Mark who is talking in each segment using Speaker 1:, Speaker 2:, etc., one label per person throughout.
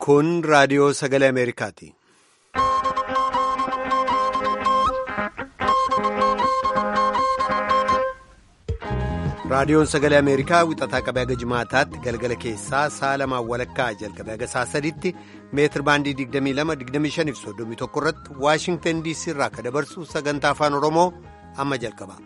Speaker 1: Kun raadiyoo sagalee Ameerikaati. Raadiyoon sagalee Ameerikaa wixataa qabee haga jimaataatti galgala keessaa sa'a lamaan walakkaa jalqabee haga sa'a sadiitti meetir baandii 22-25 fi 31 irratti Waashingtan DC irraa akka dabarsu sagantaa afaan Oromoo amma jalqaba.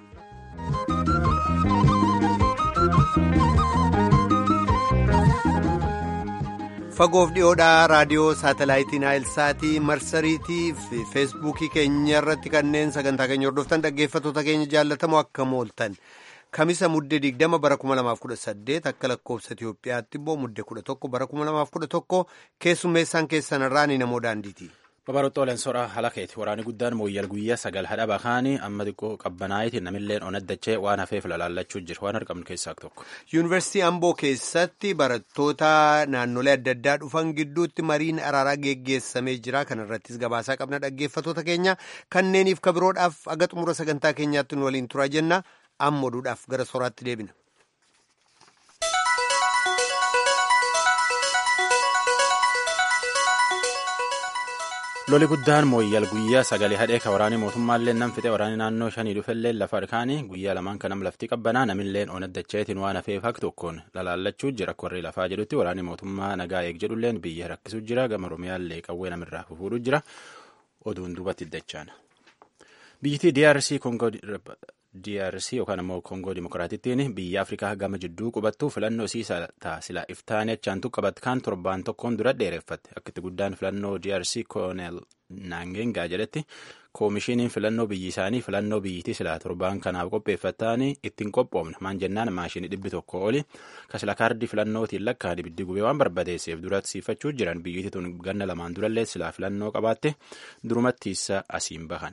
Speaker 1: Fagoof dhiyoodhaa raadiyoo saatalaayitii Naayilsaatii marsariitii fi feesbuukii keenya irratti kanneen sagantaa keenya hordoftan dhaggeeffattoota keenya jaallatamoo akka mooltan. Kamisa muddee 20 bara 2018 akka lakkoofsa Itiyoophiyaatti immoo muddee 11 bara 2011 keessummeessaan keessan irraa ni namoo daandiiti.
Speaker 2: Babaroota Oleensoodhaa halakeeti waraanni guddaan mooyyal guyyaa sagal hadha bakaanii amma xiqqoo qabbanaayitiin namilleen onaddachee waan hafeef lalaallachuu jira waan argamnu keessaa tokko.
Speaker 1: Yuunivarsiitii Amboo keessatti barattoota naannolee adda addaa dhufan gidduutti mariin araaraa geggeessamee jira. Kana irrattis gabaasaa qabna dhaggeeffattoota keenya kanneeniif kabiroodhaaf aga xumura sagantaa keenyaatti nu waliin turaa jenna. amma oduudhaaf gara soraatti deebina.
Speaker 2: loli guddaan mooyyal guyyaa sagalee hadhee ka waraanii mootummaallee nam fixe waraanii naannoo shanii dhufellee lafa harkaanii guyyaa lamaan kanam lafti qabbanaa namilleen onaddacheetiin waan hafeef hak tokkoon lalaallachuu jira akka warri lafaa jedhutti waraanii mootummaa nagaa eeg jedhulleen biyya rakkisuu jira gama oromiyaallee qawwee namirraa fufuudhu jira oduun duubatti iddachaana. biyyittii DRC Kongo DRC yookaan immoo Kongoo Dimokiraatittiin biyya Afrikaa gama jidduu qubattu filannoo siisaa sila iftaanii achaan qabat kan torbaan tokkoon dura dheereffatte akka itti guddaan filannoo DRC Koonel Naangengaa jedhetti koomishiniin filannoo biyyi isaanii filannoo biyyittii silaa torbaan kanaaf qopheeffatanii ittiin qophoomne maan jennaan maashinii dhibbi tokko oli kasila kaardii filannootiin lakkaan ibiddi gubee waan barbadeesseef duratti siifachuu jiran biyyittii tun ganna lamaan durallee silaa filannoo qabaatte durumatti isa asiin bahane.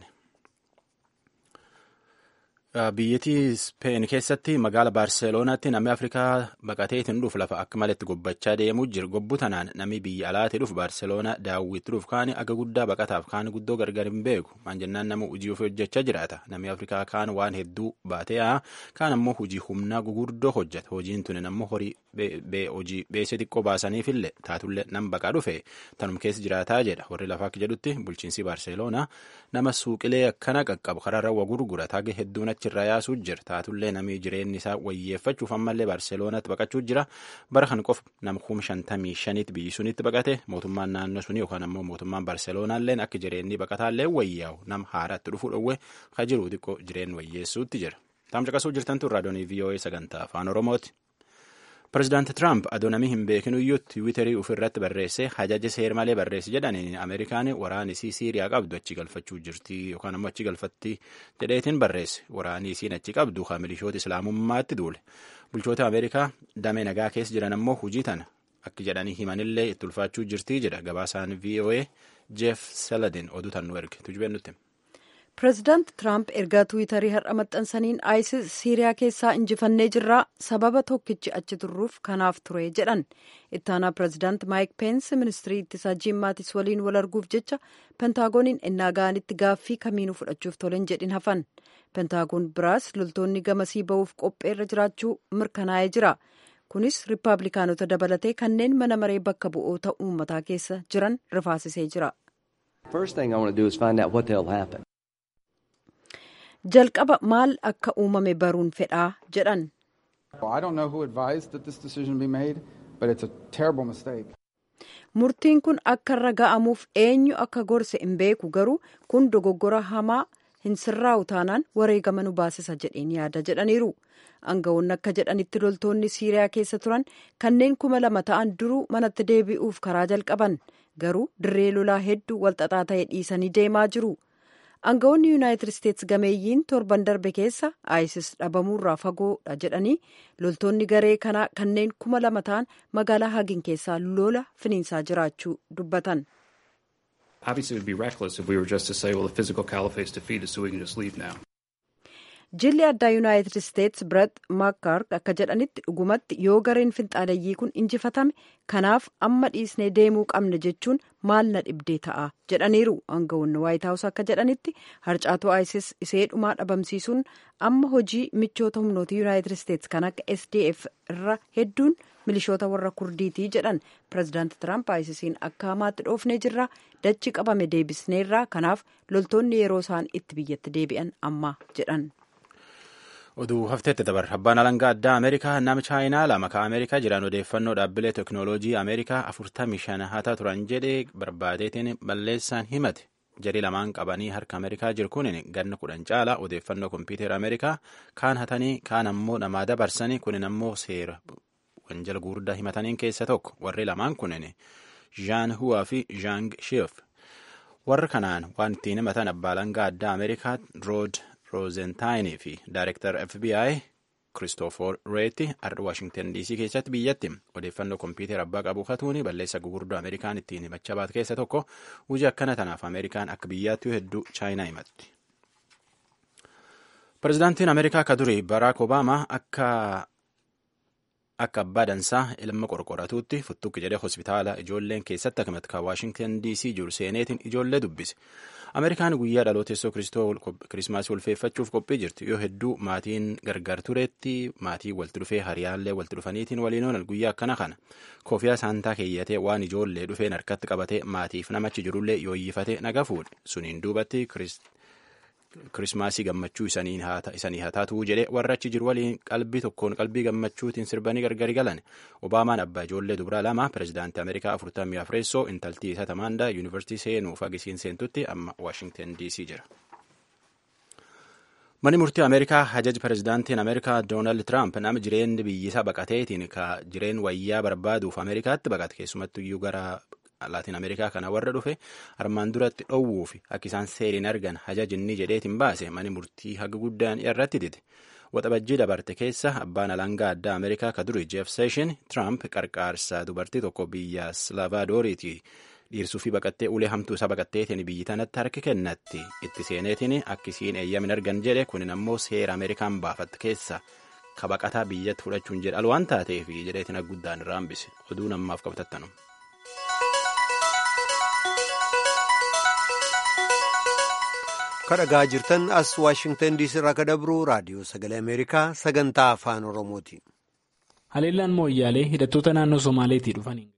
Speaker 2: biyyattii speen keessatti magaala baarseeloonaatti namni afrikaa baqatee ittiin dhufu lafa akka maletti gobbachaa deemuu jira gobbu tanaan namni biyya alaatii dhufu baarseeloonaa daawwitti dhufu kaan aga guddaa baqataaf kaan guddoo gargar hin beeku maan jennaan nama hojii ofii hojjechaa jiraata namni afrikaa kaan waan hedduu baatee haa kaan ammoo hojii humnaa gugurdoo hojjeta hojiin tuni ammoo horii hojii beesee xiqqoo baasaniifillee taatullee nam baqaa dhufe tanum keessa jiraataa jedha warri lafaa akka jedhutti bulchiinsi baarseeloonaa nama suuqilee akkana qaqqabu karaarra wa gurgurata haga hedduun achirraa yaasuu jira taatullee namni jireenyi isaa wayyeeffachuuf ammallee baarseeloonaatti baqachuu jira bara kan qofa nama kuma shantamii shaniitti biyyi sunitti baqate mootummaan naannoo sunii yookaan ammoo mootummaan baarseeloonaalleen akka jireenyi baqataallee wayyaa'u nama haaraatti dhufuu dhowwe ka jiru xiqqoo jireenyi wayyeessuutti jira. Taamcaqasuu jirtantu raadiyoonii VOA sagantaa afaan Oromooti. Pireezidaanti Tiraamp adoo namni hin beekinuyyuu tiwiitarii ofirratti barreessee hajaja seer malee barreesse jedhaniin Ameerikaan waraana isii Siiriyaa qabdu achi galfachuu jirti yookaan ammoo achi galfatti jedheetiin barreesse waraanni isiin achi qabdu kan milishoota islaamummaatti duule bulchoota Ameerikaa damee nagaa keessa jiran ammoo hujii tana akka jedhanii himanillee itti ulfaachuu jirti jedha gabaasaan VOA Jeff Seladin oduu tan nu erge tujubeen nutti.
Speaker 3: pireezidaanti tiraamp ergaa tiwiitarii har'a maxxansaniin isis siiriyaa keessaa injifannee jirraa sababa tokkichi achi turruuf kanaaf ture jedhan ittaanaa pireezidaanti maayik peensi ministirii ittisaa jiim maatis waliin wal arguuf jecha pentaagoniin ennaa ga'anitti gaaffii kamiinuu fudhachuuf tolen jedhin hafan pentaagoon biraas loltoonni gamasii ba'uuf qopheerra jiraachuu mirkanaa'ee jira kunis riippaabilikaanota dabalatee kanneen mana maree bakka bu'oota uummataa keessa jiran rifaasisee jira. jalqaba maal akka uumame baruun fedhaa jedhan. murtiin kun akka irra ga'amuuf eenyu akka gorse hin beeku garuu kun dogoggora hamaa hin sirraa'u taanaan wareegama nu baasisa jedheen yaada jedhaniiru aangawoonni akka jedhanitti loltoonni siiriyaa keessa turan kanneen kuma lama ta'an duruu manatti deebi'uuf karaa jalqaban garuu dirree lolaa hedduu walxaxaa ta'e dhiisanii deemaa jiru. aangawoonni yuunaayitid isteetsi gameeyyiin torban darbe keessa isis dhabamuurraa fagoodha jedhanii loltoonni garee kanaa kanneen kuma lama ta'an magaalaa hagin keessaa lola finiinsaa jiraachuu dubbatan. jilli addaa yuunaayitid isteetsi biret maakkaark akka jedhanitti dhugumatti yoo gareen finxaaleyyii kun injifatame kanaaf amma dhiisnee deemuu qabna jechuun maal na dhibdee ta'a jedhaniiru aangawoonni waayit haawus akka jedhanitti harcaatoo isis isee dhumaa dhabamsiisuun amma hojii michoota humnoota yuunaayitid isteetsi kan akka sdf irra hedduun milishoota warra kurdiitii jedhan pirezidaanti tiraamp aayisisiin akka hamaatti dhoofnee jirra dachi qabame deebisneerra kanaaf loltoonni yeroo isaan itti biyyatti deebi'an amma jedhan.
Speaker 2: oduu hafteetti dabarra abbaan alangaa addaa ameerikaa nama chaayinaa lama ka ameerikaa jiran odeeffannoo dhaabbilee teknooloojii ameerikaa afurtamii shan hata turan jedhee barbaadeetiin balleessaan himate jarii lamaan qabanii harka ameerikaa jiru kunin ganna kudhan caala odeeffannoo kompiitera ameerikaa kaan hatanii kaan ammoo namaa dabarsanii kunin ammoo seera wanjala gurguddaa himataniin keessa tokko warri lamaan kunin jaan huwaa fi jaang shiif warra kanaan waan ittiin himatan abbaa alangaa addaa ameerikaa rood roozentaayinii fi daayirektar fbi kiristoofor reetti ardha waashingtan dc keessatti biyyatti odeeffannoo kompiitera abbaa qabu katuuni balleessa gugurdoo ameerikaan ittiin himachaa baate keessa tokko hojii akkana tanaaf ameerikaan akka biyyaattuu hedduu chaayinaa himatti. pirezidaantiin ameerikaa ka durii baraak obaamaa akka akka abbaa dansaa ilma qorqoratuutti futtuqqi jedhee hospitaala ijoolleen keessatti akkamitti kan waashingtan dc jiru seeneetiin ijoollee dubbise ameerikaan guyyaa dhalooteessoo kirismaasii ulfeeffachuuf qophii jirti yoo hedduu maatiin gargar tureetti maatii walitti dhufee hariyaallee walitti dhufaniitiin waliin oolan guyyaa akkana kana koofiyaa saantaa keeyyatee waan ijoollee dhufeen harkatti qabatee maatiif namachi jirullee yooyyifate naga fuudhe suniin duubatti kirismaasii gammachuu isanii haa taatuu jedhe warra achi jiru waliin qalbii tokkoon qalbii gammachuutiin sirbanii gargari galan obaamaan abbaa ijoollee dubaraa lama pirezidaantii ameerikaa afurtamii afreessoo intaltii isa tamaandaa yuunivarsiitii seenuuf agisiin seentutti amma waashingtan dc jira. Manni murtii Ameerikaa hajaji pirezidaantiin Ameerikaa Doonaald Tiraamp nama jireenyi biyyisaa baqateetiin ka jireen wayyaa barbaaduuf Ameerikaatti baqate keessumattu iyyuu gara laatiin ameerikaa kana warra dhufe armaan duratti dhowwuuf akka isaan seeriin argan hajajinni jedheetiin baase mani murtii haga guddaan irratti dide waxabajjii dabarte keessa abbaan alangaa addaa ameerikaa ka duri jeef seeshin tiraamp qarqaarsa dubartii tokko biyya slaavadooriiti dhiirsuu fi baqattee ulee hamtuu isaa baqatteetiin biyyi tanatti harki kennatti itti seeneetiin akka isiin eeyyamin argan jedhe kunin ammoo seera ameerikaan baafatte keessa ka baqataa biyyatti fudhachuun jedha waan taateef jedheetiin guddaan irraa hambise oduu namaaf qabatattanu.
Speaker 1: kadhagaa jirtan as waashingtan diisii irraa kadabru raadiyoo sagalee ameerikaa sagantaa afaan oromooti.
Speaker 4: haleellaan mooyyaalee hidhattoota naannoo somaaleetii dhufaniin.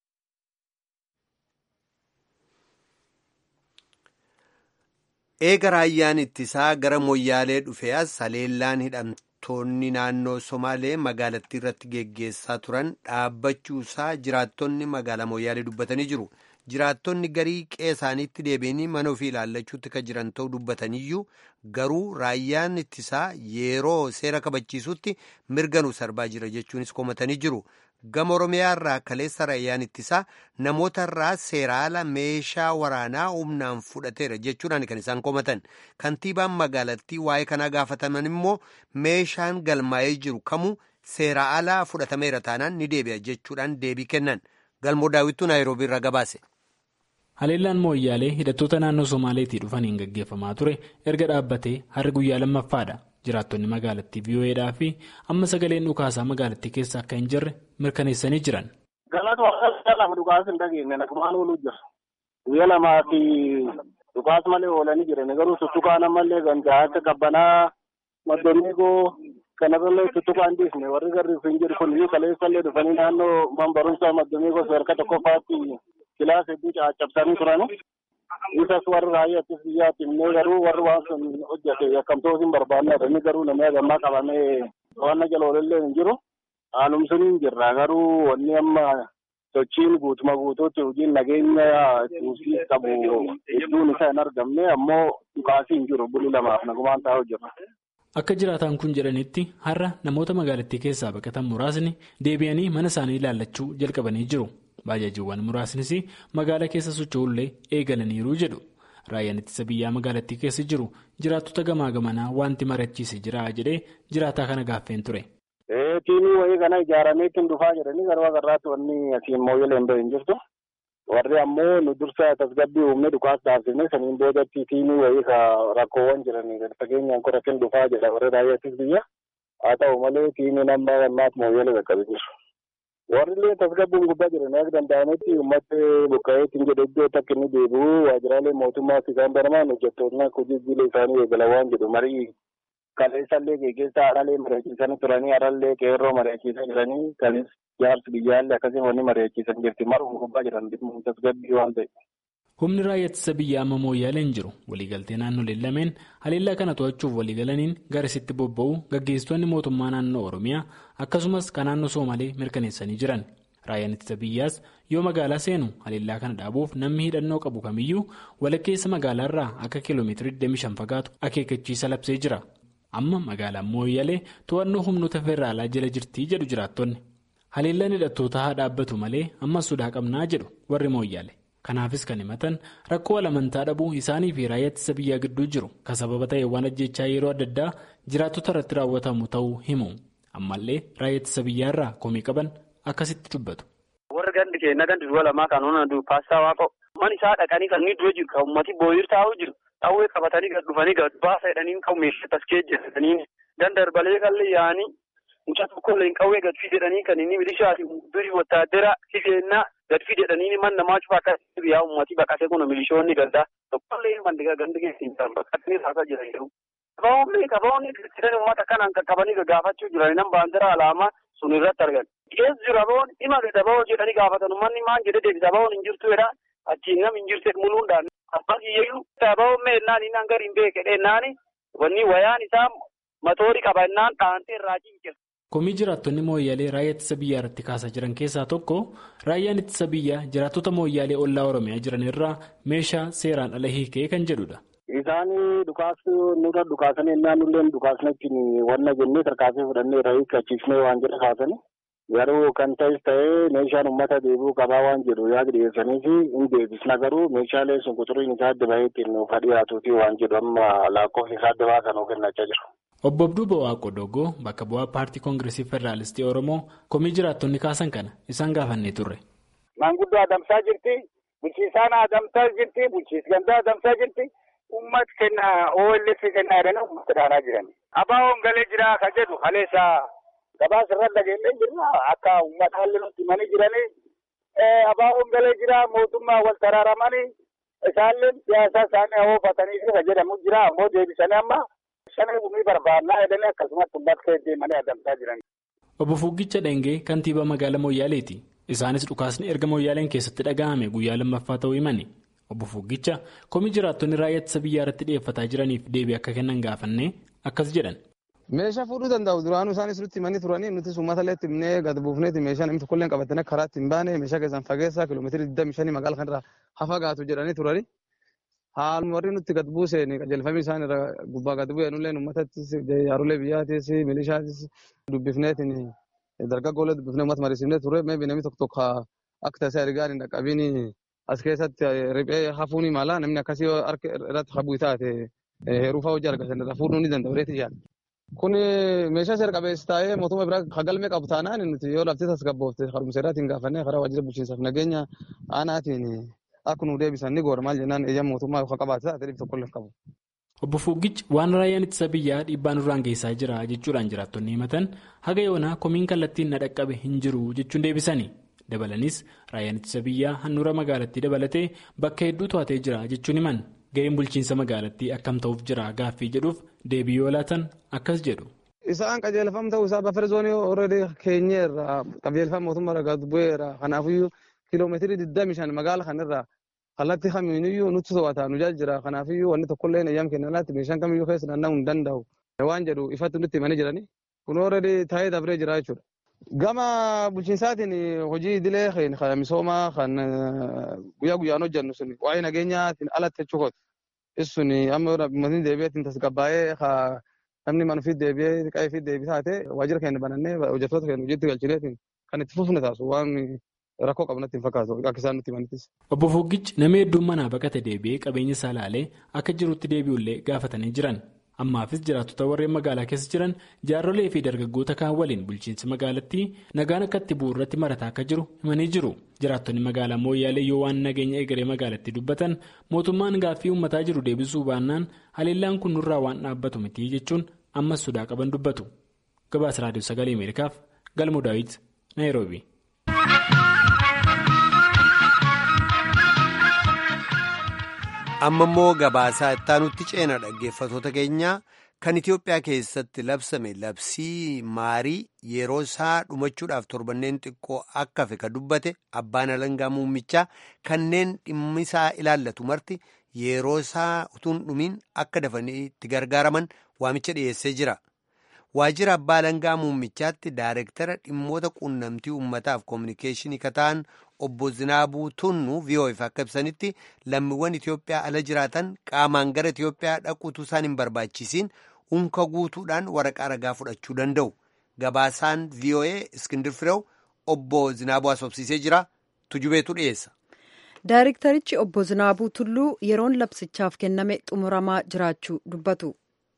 Speaker 1: eega raayyaan ittisaa gara mooyyaalee dhufe as haleellaan hidhamtoonni naannoo somaalee magaalattii irratti geggeessaa turan dhaabbachuusaa jiraattonni magaalaa mooyyaalee dubbatanii jiru. jiraattonni garii qe'ee isaaniitti deebi'anii mana ofii ilaallachuutti kan jiran ta'uu dubbataniyyuu garuu raayyaan ittisaa yeroo seera kabachiisutti mirga nu sarbaa jira jechuunis komatanii jiru gama oromiyaa irraa kaleessa raayyaan ittisaa namoota irraa seeraala meeshaa waraanaa humnaan fudhateera jechuudhaan kan isaan komatan kantiibaan magaalattii waa'ee kanaa gaafataman immoo meeshaan galmaa'ee jiru kamuu seera alaa fudhatameera taanaan ni deebi'a jechuudhaan deebii kennan galmoo daawwittuu naayiroobii irraa gabaase.
Speaker 4: haleellaan mooyyaalee hidhattoota naannoo somaaleetii dhufaniin gaggeeffamaa ture erga dhaabbatee har'a guyyaa lammaffaadha jiraattonni magaalattii vii'oo'eedhaa fi amma sagaleen dhukaasaa magaalattii keessa akka hin jirre mirkaneessanii jiran.
Speaker 5: galata waaqessaa lafa dhukaas hin dhageenye nagumaan ooluu jira guyyaa lamaa fi dhukaas malee oolanii jiran garuu tuttuqaan ammallee gandaa akka qabbanaa maddomiigoo kanarrallee tuttuqaan dhiisne warri garri hin jiru kun iyyuu kaleessallee dhufanii naannoo man barumsaa maddomiigoo sadarkaa tokkoffaatti kilaas hedduu caccabsanii turan isas warri raayyaa ittis biyyaatti himnee garuu warri waan sun hojjete yakkamtoos hin barbaanne inni garuu namni hagammaa qabamee waan jaloolellee hin jiru haalum sun hin jirra garuu wanni amma sochiin guutuma guutuutti hojiin nageenya tuusii qabu hedduun isaa hin argamne ammoo dhukaasii hin jiru buli lamaaf nagumaan taa'u jirra.
Speaker 4: Akka jiraataan kun jedhanitti har'a namoota magaalattii keessaa baqatan muraasni deebi'anii mana isaanii ilaallachuu jalqabanii jiru. Baajaajiiwwan muraasnis magaalaa keessa socho'ullee eegalaniiru jedhu. Raayyaan ittisa biyyaa magaalattii keessa jiru jiraattota gamaa gamanaa wanti mari'achiise jira jedhee jiraataa kana gaaffeen ture.
Speaker 5: Tiimii wayii kana ijaaramee ittiin dhufaa jedhanii garuu agarraatti wanni asiin mooyyalee hin bahin jirtu. Warri ammoo nu dursa tasgabbii uumnee dhukaas dhaabsifne saniin boodatti tiimii wayii ka rakkoowwan jiran fageenyaan qoratiin dhufaa jedha warri raayyaa ittisa biyyaa. Haa ta'u malee tiimiin amma ammaatti mooyyalee qaqqabe jiru. Warri illee tasgabbiin gubbaa jiran akka danda'ametti uummata buqqa'eetiin jedhe iddoo takka inni deebi'u waajjiraalee mootummaa isaan baramaan hojjettoonni akka hojii jiilee isaanii eegalan waan jedhu marii kaleessallee geggeessaa haralee mari'achiisanii turanii harallee qeerroo mari'achiisaa jiranii kanis jaarsi biyyaallee akkasii wanni mari'achiisan jirti maruma gubbaa jiran dhimma tasgabbii waan ta'e.
Speaker 4: Humni raayyaa ittisa biyyaa amma mooyyaalee hin jiru. Waliigaltee naannoleen lameen haleellaa kana to'achuuf waliigalaniin garasitti bobba'uu gaggeessitoonni mootummaa naannoo Oromiyaa akkasumas kan naannoo Soomalee mirkaneessanii jiran. Raayyaan ittisa biyyaas yoo magaalaa seenu haleellaa kana dhaabuuf namni hidhannoo qabu kamiyyuu walakkeessa magaalaarraa akka kiiloomeetirii 25 fagaatu akeekkachiisa labsee jira. Amma magaalaan mooyyalee to'annoo humnoota federaalaa jala jirtii jedhu jiraattonni. Haleellaan hidhattootaa haa dhaabbatu malee ammas sodaa qabnaa jedhu warri mooyyaale. Kanaafis kan himatan rakkoo amantaa dhabuu isaanii fi raayyaa ittisa biyyaa gidduu jiru kan sababa ta'e waan ajjechaa yeroo adda addaa jiraattota irratti raawwatamu ta'uu himu. Ammallee raayyaa ittisa biyyaarraa komii qaban akkasitti dubbatu.
Speaker 6: Warra gandi keenya gandi du'a lamaa kan onaa paastaa waaqa'u. Man isaa dhaqanii kan inni dura jiru kan uummati booyir taa'uu jiru. Dhawwee qabatanii gad dhufanii gad baasa jedhanii kan meeshaa taskee jedhanii dandarbalee kallee yaa'anii mucaa tokkollee hin qawwee gad fidedhanii kan inni milishaati durii wattaadara sifeennaa gad fidedhanii man namaa cufa akka biyyaa uummatii baqatee kun milishoonni gaddaa tokkollee mandigaa gandi keessi hin jiran baqatanii taasaa jiran jiru. Qabaawwanni qabaawwanni jiran uummata kanaan qaqqabanii gaggaafachuu jiran nan baandira alaamaa sun irratti argan. Keessa jiru abawoon dhima gadabawoo jedhanii gaafatan uummanni maan jedhee deebisa abawoon hin jirtu jedha achiin nam hin jirte muluudhaan abbas iyyuu abawoon meennaan inni hanga hin beekedhe naani wanni wayaan isaa matoorii qabannaan dhaantee irraa cincira.
Speaker 4: Komii jiraattonni mooyyaalee raayyaa ittisa biyyaa irratti kaasaa jiran keessaa tokko raayyaan ittisa biyyaa jiraattota mooyyaalee ollaa Oromiyaa jiran irraa meeshaa seeraan ala hiikee kan jedhudha.
Speaker 5: Isaan dhukaasuu nurra dhukaasanii naannolleen dhukaasnachiin wanna jennee tarkaasee fudhannee irraa hiikkachiifnee waan jedha kaasanii garuu kan ta'es ta'ee meeshaan uummata deebi'uu qabaa waan jedhu yaada dhiyeessanii fi hin deebisna garuu meeshaalee sun quxuriin isaa adda bahee ittiin nuuf dhiyaatuuti waan jedhu amma lakkoofsi isaa adda baasan of kennachaa jiru.
Speaker 4: Obbo Abduu Ba'aa Qodogoo bakka bu'aa paartii koongireesii federaalistii Oromoo komii jiraattonni kaasan kana isaan gaafannee turre.
Speaker 7: Maanguddoo adamsaa jirti, bulchiisaan adamsaa jirti, bulchiis gandaa adamsaa jirti, uummata kenna OLF kennaa jedhanii uummata dhaanaa jiran. Abaawoon galee jira kan jedhu kaleessaa gabaasa irra dhageellee jirra akka uummata halluu nutti himanii jiranii. Abaawoon galee jira mootummaa wal taraaramanii isaallee siyaasa isaanii hoofatanii kan jedhamu jira ammoo deebisanii amma. Shanee gumii barbaannaa jedhanii akkasumas uummata keessa deemanii adamsaa jiran.
Speaker 4: Obbo Fuggicha Dhengee kantiibaa magaalaa Mooyyaaleeti. Isaanis dhukaasni erga Mooyyaaleen keessatti dhaga'ame guyyaa lammaffaa ta'uu himani. Obbo Fuggicha komii jiraattonni raayyaa ittisa biyyaa irratti dhiyeeffataa jiraniif deebii akka kennan gaafannee akkas jedhan.
Speaker 8: Meeshaa fuudhuu danda'u duraanuu isaanis nutti himanii turanii nuti uummata illee himnee gad buufneeti meeshaa namni tokkollee qabatanii karaatti hin baane meeshaa keessaan fageessaa kiiloomeetirii 25 magaalaa kanarraa hafa gaatu jedhanii turanii. Haaluma warri nutti gad buuseen qajeelfamii isaan irra gubbaa gad bu'een illee uummatattis jaarolee biyyaatis milishaatis dubbifneetiin dargaggoolee dubbifnee uummata mariisifnee ture meebi namni tokko tokko akka tasaa ergaan hin dhaqqabiin as keessatti riphee hafuun mala namni akkasii harka irratti habuu taate heeruu fa'aa hojii argatan irra fuudhuu ni danda'u reetii yaala. Kun meeshaa seera qabeessa taa'ee mootummaa biraa hagalmee qabu taanaan nuti yoo lafti tasgabboofte harumsa irraatiin gaafannee karaa waajjira bulchiinsaaf nageenya aanaatiin akka nu deebisan ni goora maal jennaan eeyyama mootummaa yookaan qabaate taate dhibba tokkollee qabu.
Speaker 4: Obbo Fuggichi waan raayyaan ittisa biyyaa dhiibbaa nurraan geessaa jira jechuudhaan jiraattonni himatan haga yoonaa komiin kallattiin na dhaqqabe hin jiru jechuun deebisani. Dabalanis raayyaan ittisa biyyaa handhuura magaalattii dabalatee bakka hedduu to'atee jira jechuun himan ga'een bulchiinsa magaalattii akkam ta'uuf jira gaaffii jedhuuf deebii yoo laatan akkas jedhu.
Speaker 8: Isaan qajeelfam ta'uu isaa bafere zoonii ooredii keenyeerra qajeelfama mootummaa irraa gad bu'eera kanaafiyyuu kiiloomeetirii 25 magaala kanarraa kallattii kamiiniyyuu nutti to'ata nu jira kanaafiyyuu wanni tokkollee eeyyam kennanaatti meeshaan kamiyyuu keessa naanna'uu hin danda'u waan jedhu ifatti nutti himanii jiranii kun ooredii taa'ee dabree jira jechuudha. Gama bulchiinsaatiin hojii idilee kan misoomaa kan guyyaa guyyaan hojjennu sun waa'ee nageenyaatiin alatti jechuudha. Isun amma uummatni deebi'eetiin tasgabbaa'ee namni manuufi deebi'ee qe'eefi deebii taate waajjira keenya banannee hojjettoota keenya hojiitti galchineetiin kan itti fufne taasisu waan rakkoo qabnatti hin fakkaatu akka isaan nutti himanittis.
Speaker 4: Obbo Fuggichi nama hedduun manaa baqate deebi'ee qabeenya isaa ilaalee akka jirutti deebi'ullee gaafatanii jiran. Ammaafis jiraattota warreen magaalaa keessa jiran jaarrolee fi dargaggoota kaan waliin bulchiinsi magaalattii nagaan akka itti bu'u irratti marataa akka jiru himanii jiru. Jiraattonni magaalaa Mooyyaalee yoo waan nageenya egeree magaalattii dubbatan mootummaan gaaffii uummataa jiru deebisuu baannaan haleellaan kun nurraa waan dhaabbatu miti jechuun ammas sodaa qaban dubbatu. Gabaasa Raadiyoo Sagalee Ameerikaaf Galmoo Daawit Naayiroobi.
Speaker 1: amma immoo gabaasaa ittaanutti ceena dhaggeeffatoota keenya kan Itiyoophiyaa keessatti labsame labsii maarii yeroo isaa dhumachuudhaaf torbanneen xiqqoo akka hafe ka dubbate abbaan alangaa muummichaa kanneen dhimmisaa ilaallatu marti yeroo isaa utuun dhumiin akka dafanii itti gargaaraman waamicha dhiyeessee jira. Waajjira abbaa alangaa muummichaatti daareektara dhimmoota quunnamtii uummataaf koominikeeshinii kataan obbo Zinaabuu Tunnuu VOF akka ibsanitti lammiiwwan Itiyoophiyaa ala jiraatan qaamaan gara Itiyoophiyaa dhaquutu isaan hin barbaachisiin unka guutuudhaan waraqaa ragaa fudhachuu danda'u. Gabaasaan VOA Iskindir Firew obbo Zinaabuu asobsiisee jira. Tujubeetu dhiyeessa.
Speaker 3: Daareektarichi obbo Zinaabuu Tulluu yeroon labsichaaf kenname xumuramaa jiraachuu dubbatu.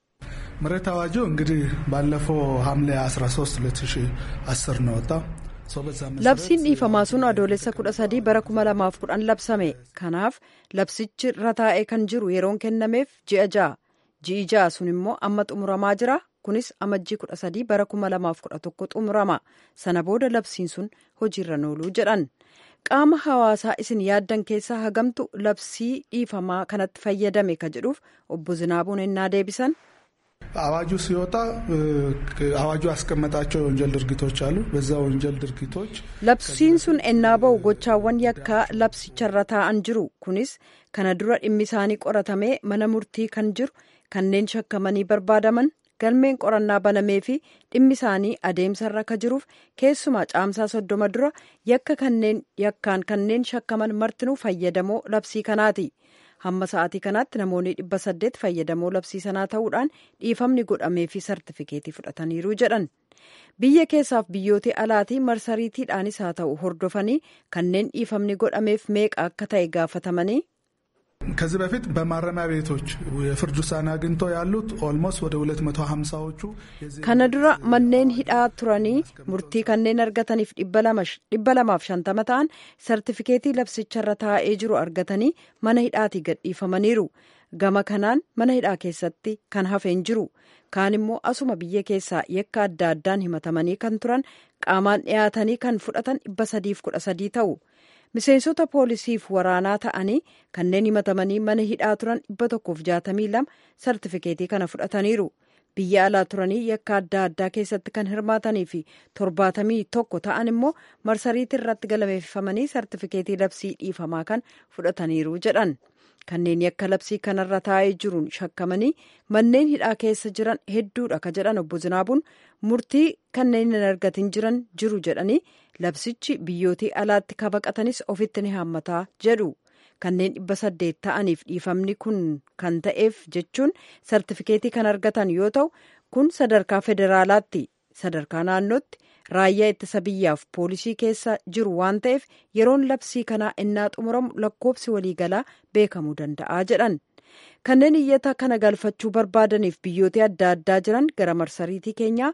Speaker 9: መሬት አዋጁ እንግዲህ ባለፈው ሐምሌ 13 2010 ነው ወጣው።
Speaker 3: labsiin dhiifamaa sun adoolessa kudha sadii bara kuma lamaaf kudhan labsame kanaaf labsichi irra taa'ee kan jiru yeroon kennameef ji'a ja'a ji'i ja'a sun immoo amma xumuramaa jira kunis amajjii kudha sadii bara kuma lamaaf kudha tokko xumurama sana booda labsiin sun hojiirra nooluu jedhan qaama hawaasaa isin yaaddan keessaa hagamtu labsii dhiifamaa kanatti fayyadame ka jedhuuf obbo Zinaabuun ennaa deebisan.
Speaker 9: አዋጁ ሲወጣ አዋጁ ያስቀመጣቸው የወንጀል ድርጊቶች አሉ። በዛ ወንጀል ድርጊቶች
Speaker 3: labsiin sun ennaa ba'u gochaawwan yakkaa labsicharra taa'an jiru kunis kana dura dhimmi isaanii qoratamee mana murtii kan jiru kanneen shakkamanii barbaadaman galmeen qorannaa banamee fi dhimmi isaanii adeemsarra ka jiruuf keessumaa caamsaa soddoma dura yakka kanneen yakkaan kanneen shakkaman martinuu fayyadamoo labsii kanaati. hamma sa'aatii kanaatti namoonni dhibba saddeet fayyadamoo labsii sanaa ta'uudhaan dhiifamni godhamee fi sartifikeetii fudhataniiru jedhan biyya keessaaf biyyoota alaatii marsariitiidhaanis haa ta'u hordofanii kanneen dhiifamni godhameef meeqa akka ta'e gaafatamanii.
Speaker 9: ከዚህ በፊት በማረሚያ ቤቶች የፍርድ ውሳኔ አግኝተው ያሉት ኦልሞስት ወደ 250ዎቹ
Speaker 3: kana dura manneen hidhaa turanii murtii kanneen argataniif dhibba lamaaf shantama ta'an sartifikeetii labsicharra taa'ee jiru argatanii mana hidhaatii gadhiifamaniiru gama kanaan mana hidhaa keessatti kan hafeen jiru kaan immoo asuma biyya keessaa yakka adda addaan himatamanii kan turan qaamaan dhiyaatanii kan fudhatan dhibba sadiif kudha sadii ta'u. miseensota poolisiif waraanaa ta'anii kanneen himatamanii mana hidhaa turan dhibba tokkoof jaatamii lama sartifikeetii kana fudhataniiru biyya alaa turanii yakka adda addaa keessatti kan hirmaatanii fi torbaatamii tokko ta'an immoo marsariitii irratti galmeeffamanii sartifikeetii labsii dhiifamaa kan fudhataniiru jedhan kanneen yakka labsii kanarra taa'ee jiruun shakkamanii manneen hidhaa keessa jiran hedduudha ka jedhan obbo Zinaabuun murtii kanneen hin argatin jiran jiru jedhanii labsichi biyyootii alaatti ka baqatanis ofitti ni haammataa jedhu kanneen dhibba saddeet ta'aniif dhiifamni kun kan ta'eef jechuun sartifikeetii kan argatan yoo ta'u kun sadarkaa federaalaatti sadarkaa naannootti raayyaa ittisa biyyaaf poolisii keessa jiru waan ta'eef yeroon labsii kanaa innaa xumuramu lakkoobsi waliigalaa beekamuu danda'a jedhan kanneen iyyata kana galfachuu barbaadaniif biyyoota adda addaa jiran gara marsariitii keenyaa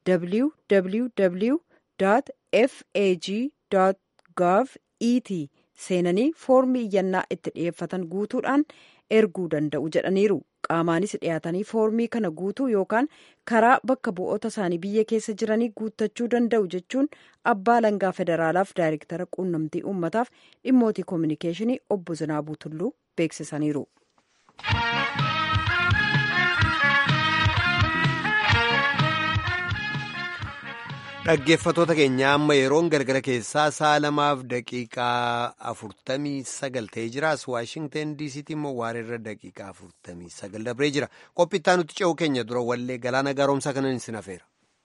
Speaker 3: www fag gov et seenanii foormii iyyannaa itti dhiyeeffatan guutuudhaan erguu danda'u jedhaniiru qaamaanis dhiyaatanii foormii kana guutuu yookaan karaa bakka bu'oota isaanii biyya keessa jiranii guuttachuu danda'u jechuun abbaa alangaa federaalaaf daayirektara quunnamtii uummataaf dhimmootii koominikeeshinii obbo Zinaabuu Tulluu beeksisaniiru.
Speaker 1: Dhaggeeffatoota keenya amma yeroon galgala keessaa sa'a lamaaf daqiiqaa afurtamii sagal ta'ee jira. As Waashingten diisiitti immoo waareerra daqiiqaa afurtamii sagal dabree jira. Qophittaa nuti ce'uu keenya dura wallee galaana garoomsaa kanan isin hafeera.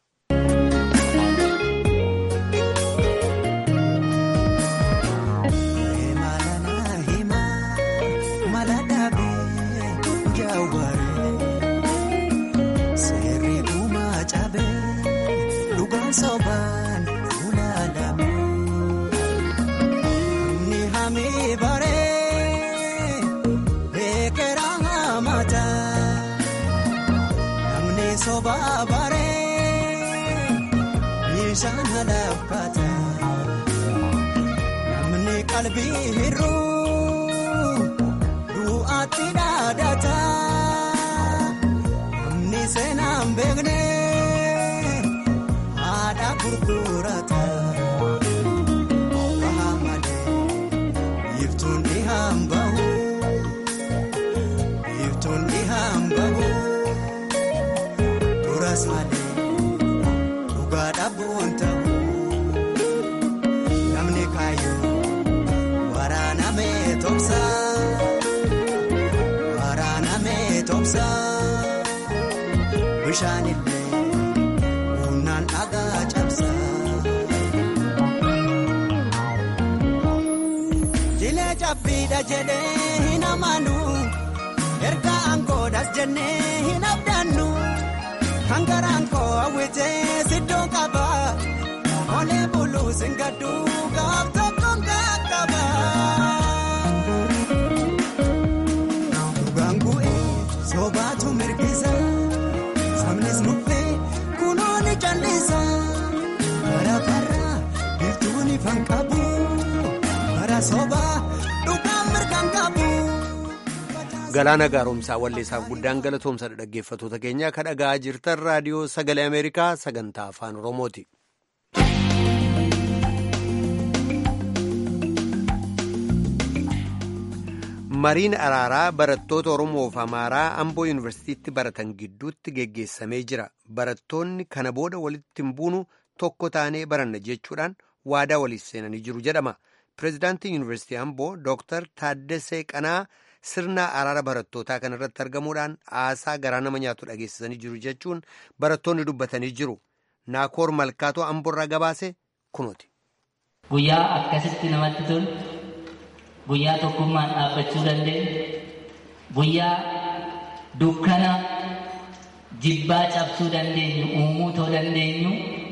Speaker 10: Sobaan ulaalame ni hami baree eekera hamata namni soba baree bishaan halaafata namni qalbii hir'uu du'aatti dhaadata namni seenaan beekne. gurgurata bahamale iftuun dhihaan bahu iftuun dhihaan bahu tobsa waraanamee tobsa bishaanillee humnaan dhagaa cabsa. Jilee cabbiidha jedhee hin amaanu erga aangoodhas jennee hin abdannu kan garaan koo hawwitee siddoo qaba olee buluu singaddu gaaf tokkoon qaqqaba. Dhugaan bu'ee soobaatu mirgisa sabnis nuffee kunoo ni callisa bara bara biiftuun ifan qabu bara soobaa dhugaan mirgaan qabu.
Speaker 1: Galaana gaaromsaa walleessaaf guddaan galatoomsadha dhaggeeffatoota keenya ka dhagaa jirtan raadiyoo sagalee Ameerikaa sagantaa afaan Oromooti. Mariin araaraa barattoota Oromoof Amaaraa Amboo Yuunivarsiitiitti baratan gidduutti geggeessamee jira. Barattoonni kana booda walitti hin buunu tokko taanee baranna jechuudhaan waadaa waliif seenanii jiru jedhama. Pireezidaantiin Yuunivarsiitii Amboo Dooktar Taaddasee Qanaa sirna araara barattootaa kana irratti argamuudhaan haasaa garaa nama nyaatu dhageessisanii jiru jechuun barattoonni dubbatanii jiru. Naakoor Malkaatoo Amboorraa gabaase kunooti.
Speaker 11: Guyyaa akkasitti namatti tolu, guyyaa tokkummaan dhaabbachuu dandeenyu, guyyaa dukkana jibbaa cabsuu dandeenyu, uumuu too dandeenyu,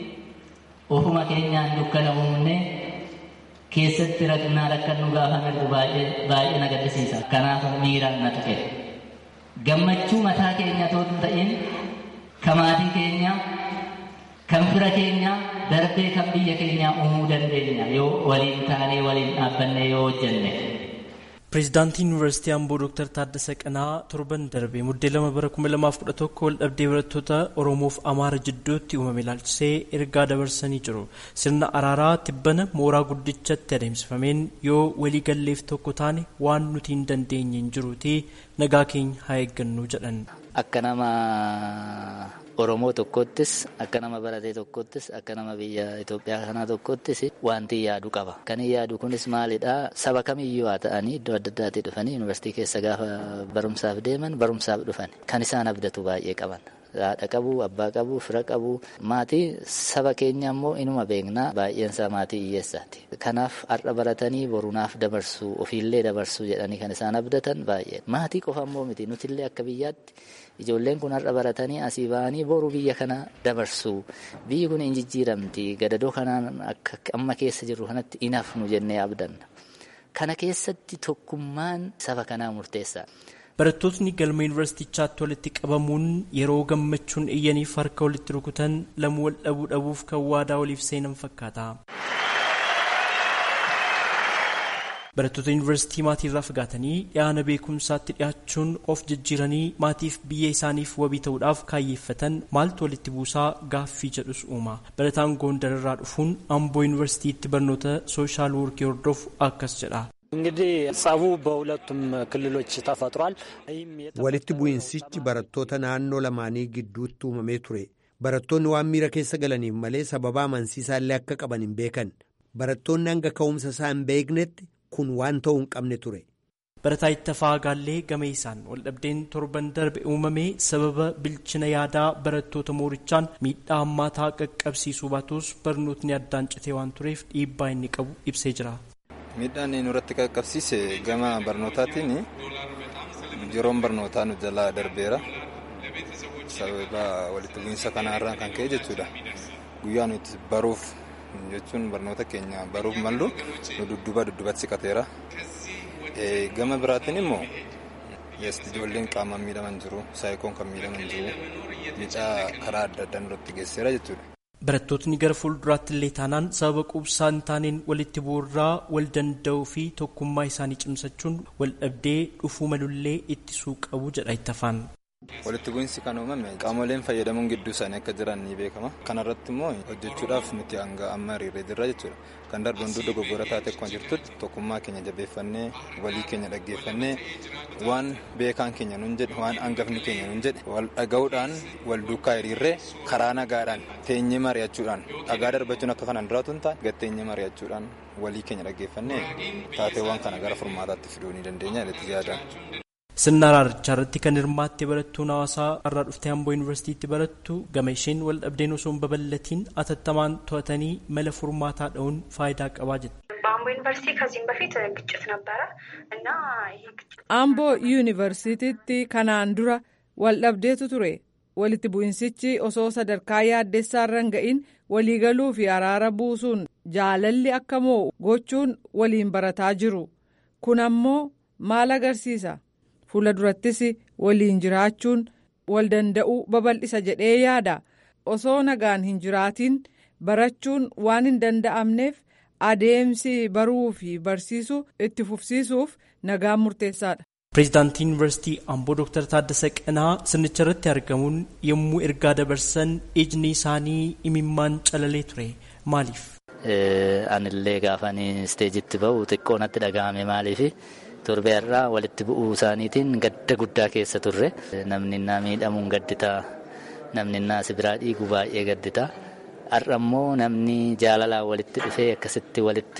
Speaker 11: ofuma keenyaan dukkana uumnee keessatti rakkina rakkannu gaafa mirgu baay'ee na gaddisiisa. Kanaaf miiraan na tuqe. Gammachuu mataa keenya otoo hin ta'in kan maatii keenya, kan fira keenya, darbee kan biyya keenyaa uumuu dandeenya yoo waliin taanee waliin dhaabbanne yoo hojjenne.
Speaker 12: Pireezidaantiin Yuunivarsiitii Amboo Dooktar Taaddasa Qanaa torban darbe muddee lama bara kuma lamaaf kudha tokko wal dhabdee barattoota Oromoof Amaara jidduutti uumame ilaalchisee ergaa dabarsanii jiru. Sirna araaraa tibbana mooraa guddichatti adeemsifameen yoo walii galleef tokko taane waan nuti hin dandeenye hin jiruuti nagaa keenya haa eeggannu jedhan.
Speaker 11: Akka nama Oromoo tokkottis akka nama baratee tokkottis akka nama biyya Itoophiyaa kanaa tokkottis wanti yaadu qaba. Kan yaadu kunis maalidha? Saba kamiyyuu haa ta'anii iddoo adda addaatii dhufanii yuunivarsiitii keessa gaafa barumsaaf deeman barumsaaf dhufan. Kan isaan abdatu baay'ee qaban. Haadha qabu, abbaa qabu, fira qabu. Maatii saba keenya immoo inuma beeknaa baay'eensaa maatii hiyyeessaati. Kanaaf har'a baratanii borunaaf dabarsuu ofiillee dabarsuu jedhanii kan isaan abdatan baay'ee. Maatii qofa immoo miti nutillee akka biyyaatti ijoolleen kun har'a baratanii asii ba'anii boru biyya kana dabarsuu biyyi kun hin jijjiiramti gadadoo kanaan akka amma keessa jirru kanatti hin hafnu jennee abdanna. Kana keessatti tokkummaan saba kanaa murteessaa.
Speaker 12: Barattootni galma yuunivarsiitichaatti walitti qabamuun yeroo gammachuun iyyaniif harka walitti rukutan lamuu wal dhabuu dhabuuf kan waadaa waliif seenan fakkaata. Barattoota yuunivarsiitii maatiirraa fagaatanii dhiyaana beekumsaatti dhiyaachuun of jijjiiranii maatiif biyya isaaniif wabii ta'uudhaaf kaayyeeffatan maaltu walitti buusaa gaaffii jedhus uuma. Barataan Gondararraa dhufuun Amboo yuunivarsiitiitti barnoota sooshaal woorkii hordofu akkas jedha.
Speaker 13: እንግዲህ ጸቡ በሁለቱም ክልሎች ተፈጥሯል።
Speaker 1: walitti bu'insichi barattoota naannoo lamaanii gidduutti uumamee ture barattoonni waan miira keessa galaniif malee sababa amansiisaallee akka qaban hin beekan barattoonni hanga ka'umsa isaa hin beeknetti kun waan ta'uu hin qabne ture.
Speaker 12: Barataa Ittafaa Gaallee gameessaan waldhabdeen torban darbe uumame sababa bilchina yaadaa barattoota moorichaan miidhaa hammaataa qaqqabsiisuu baatus barnootni addaan citee waan tureef dhiibbaa inni qabu ibsee jira.
Speaker 14: Miidhaan nurratti qaqqabsiise gama barnootaatiin yeroon barnootaa nu jalaa darbeera. Sababa walitti bu'iinsa kanaarraa kan ka'e jechuudha. Guyyaa nuti baruuf jechuun barnoota keenya baruuf mallu nu dudduba duddubatti siqateera. Gama biraatiin immoo ijoolleen qaamaan miidhaman jiru, saayikoon kan miidhaman jiru, miidhaa karaa adda addaa nurratti geessiseera jechuudha.
Speaker 12: Barattootni gara fuulduraatti illee taanaan sababa quubsaa hin taaneen walitti bu'uurraa wal danda'uu fi tokkummaa isaanii cimsachuun wal dhabdee dhufuu malullee ittisuu qabu jedha ittafaan.
Speaker 14: Walitti bu'iinsi kan uumame qaamoleen fayyadamuun gidduu isaanii akka jiran ni beekama. Kana irratti immoo hojjechuudhaaf nuti hanga amma hiriiree jirra jechuudha. Kan darbe hunduu dogoggora taate akkuma jirtutti tokkummaa keenya jabeeffannee walii keenya dhaggeeffannee waan beekaan keenya nun jedhe waan hangafni keenya nun jedhe wal dhaga'uudhaan wal duukaa hiriirree karaa nagaadhaan teenyee mari'achuudhaan dhagaa darbachuun akka kanaan duraatu hin taane gatteenyee mari'achuudhaan walii keenya dhaggeeffannee taateewwan kana gara furmaataatti fiduu ni dandeenya jedhetti yaadan.
Speaker 12: Sirna araarichaa irratti kan hirmaatte barattuun hawaasaa irraa dhuftee Amboo Yuunivarsiitiitti barattu gama isheen wal dhabdeen osoo hin babal'atiin atattamaan to'atanii mala furmaataa dha'uun faayidaa qabaa jette.
Speaker 15: በአምቦ ዩኒቨርሲቲ ከዚህም በፊት ግጭት ነበረ እና ይህ ግጭት
Speaker 16: አምቦ yuunivarsiitiitti kanaan dura wal dhabdeetu ture walitti bu'insichi osoo sadarkaa yaaddeessaarra hin ga'in waliigaluu fi araara buusuun jaalalli akka mo'u gochuun waliin barataa jiru kun ammoo maal agarsiisa fuula durattis waliin jiraachuun wal danda'uu babal'isa jedhee yaada osoo nagaan hin jiraatiin barachuun waan hin danda'amneef adeemsi baruu fi barsiisuu itti fufsiisuuf nagaan murteessaadha.
Speaker 12: Pireezidaantii Yuunivarsiitii Amboo Dooktar Taaddasa Qanaa sirnicha irratti argamuun yommuu ergaa dabarsan ijni isaanii imimmaan calalee ture maaliif?
Speaker 11: Anillee gaafan isteejitti ba'u xiqqoo natti dhaga'ame maaliif torbee irraa walitti bu'uu isaaniitiin gadda guddaa keessa turre namni innaa miidhamuun gadditaa namni innaa sibiraa dhiigu baay'ee gadditaa har'a immoo namni jaalalaan walitti dhufee akkasitti walitti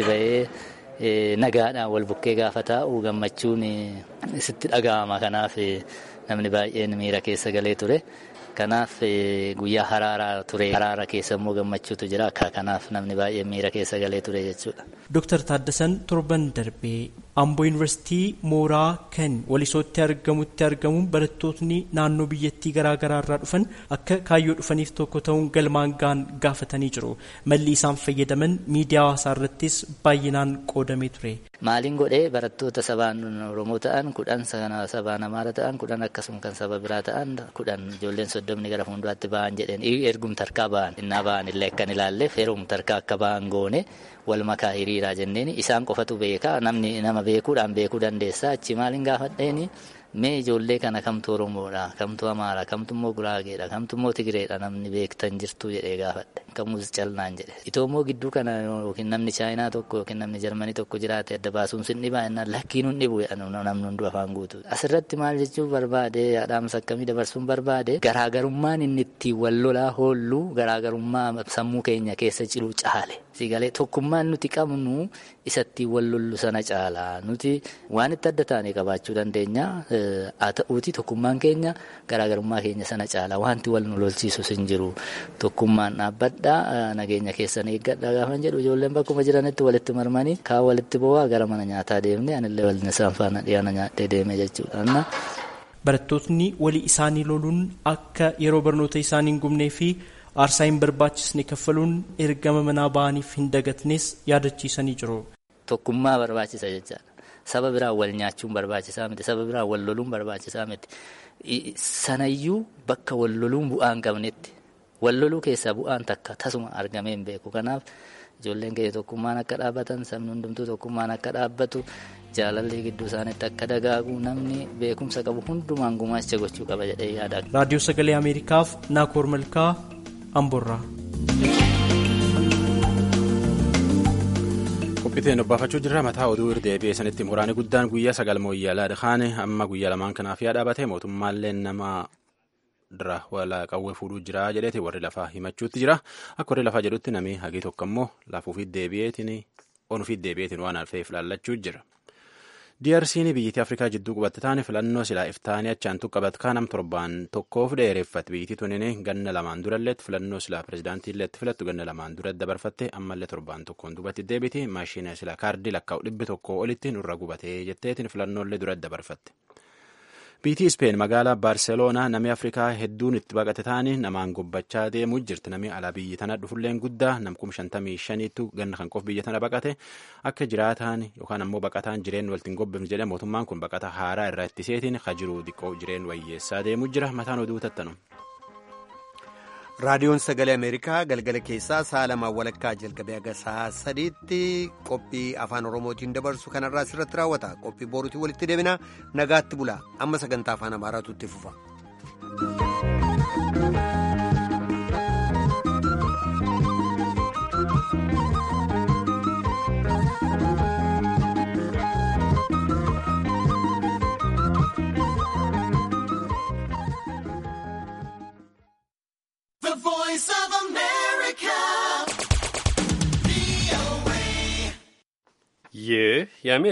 Speaker 11: ba'ee nagaadhaan wal bukkee gaafa taa'u gammachuun sitti dhaga'ama kanaaf namni baay'een miira keessa galee ture. Kanaaf guyyaa haraaraa ture haraara keessa immoo gammachuutu jira kanaaf namni baay'ee miira keessa galee ture jechuudha.
Speaker 12: Dooktar Taaddasan torban darbee Amboo Yuunivarsiitii mooraa kan walisootti argamutti argamuun barattootni naannoo biyyattii garaa garaa irraa dhufan akka kaayyoo dhufaniif tokko ta'uun galmaan gaan gaafatanii jiru. Malli isaan fayyadaman miidiyaa hawaasaa irrattis baay'inaan qoodamee ture.
Speaker 11: Maaliin godhee barattoota sabaan Oromoo ta'an kudhan sabaan Amaara ta'an kudhan akkasuma kan saba biraa ta'an kudhan ijoolleen soddomni gara fuulduraatti ba'an jedheen ergum tarkaa ba'an innaa ba'an illee akkan ilaalleef heerum tarkaa akka ba'an goone wal makaa hiriiraa jenneen isaan qofatu beekaa namni nama beekuudhaan beekuu dandeessa achi maaliin gaafadheeni mee ijoollee kana kamtu Oromoodha kamtu Amaara kamtu immoo Guraageedha kamtu immoo Tigireedha namni beektan jirtu jedhee gaafadhe kamus calnaan jedhe itoo immoo gidduu kana yookiin namni Chaayinaa tokko yookiin namni Jarmanii tokko jiraate adda baasuun sin dhibaa innaan lakkiin hin dhibu namni hunduu afaan guutu asirratti maal jechuu barbaade dhaamsa akkamii dabarsuun barbaade garaagarummaan inni ittiin wal lolaa hoollu garaagarummaa sammuu keenya keessa jiru caale sigalee tokkummaan nuti qabnu isatti wal lollu sana caala nuti waan itti adda taane qabaachuu dandeenya haa ta'uuti tokkummaan keenya garaagarummaa keenya sana caala wanti wal nu lolchiisus hin jiru tokkummaan dhaabbadhaa nageenya keessan eeggadha gaafa jedhu ijoolleen bakkuma jiranitti walitti marmanii kaa walitti bo'aa gara mana nyaataa deemne anillee waliin isaan faana dhiyaana nyaadhee deeme jechuudha.
Speaker 12: Barattootni walii isaanii loluun akka yeroo barnoota isaanii hin gubnee fi aarsaa hin barbaachisne kaffaluun ergama manaa ba'aniif hin dagatnes yaadachiisanii jiru.
Speaker 11: Tokkummaa barbaachisa jechaadha. Saba biraan wal nyaachuun barbaachisaa miti. Saba biraan wal loluun barbaachisaa miti. Sanayyuu bakka wal loluun bu'aa hin qabnetti. Wal loluu keessaa bu'aan takka tasuma argamee hin beeku. Kanaaf ijoolleen keenya tokkummaan akka dhaabbatan sabni hundumtuu tokkummaan akka dhaabbatu jaalalli gidduu isaaniitti akka dagaagu namni beekumsa qabu hundumaan gumaacha gochuu qaba jedhee yaada.
Speaker 12: Raadiyoo Sagalee Ameerikaaf Naakoor Malkaa Amborraa.
Speaker 2: qophiiteen dubbaafachuu jirra mataa oduu irdeebi'ee sanitti muraani guddaan guyyaa sagal mooyyaalaa dhaqaane amma guyyaa lamaan kanaaf yaa dhaabate mootummaallee nama dira wala qawwee fuudhuu jira jedheeti warri lafaa himachuutti jira akka warri lafaa jedhutti namni hagii tokko immoo lafuufiit deebi'eetiin onuufiit deebi'eetiin waan alfeef laallachuu jira. DRC'n biyyattii Afrikaa jidduu qubatte taane filannoo silaa iftaanii achaan tuqqabat kaanam torbaan tokkoof dheereffate biyyattii tunin ganna lamaan duralleetti filannoo silaa pirezidaantii illeetti filattu ganna lamaan dura dabarfatte ammallee torbaan tokkoon dubatti deebiti maashina silaa kaardii lakkaa'u dhibbi tokko olitti nurra gubatee jetteetiin filannoolee dura dabarfatte. Biitii Ispeen magaalaa Baarseloonaa namni Afrikaa hedduun itti baqate taane namaan gobbachaa deemuu jirti. Namni alaa biyya tana dhufulleen guddaa namkum shantamii shaniitu ganna kan qof biyya tana baqate akka jiraataan yookaan ammoo baqataan jireen waltiin gobbifne jedhe mootummaan kun baqata haaraa irraa ittiseetiin hajiruu diqqoo jireen wayyeessaa deemuu jira. Mataan oduu tattanu.
Speaker 1: raadiyoon sagalee ameerikaa galgala keessaa sa'a lamaan walakkaa jalqabee haga sa'a sadiitti qophii afaan oromootiin dabarsu kanarraa asirratti raawwata qophii boruutiin walitti deebina nagaatti bula amma sagantaa afaan amaaraatu itti fufa.
Speaker 10: The voice of America.
Speaker 17: ይህ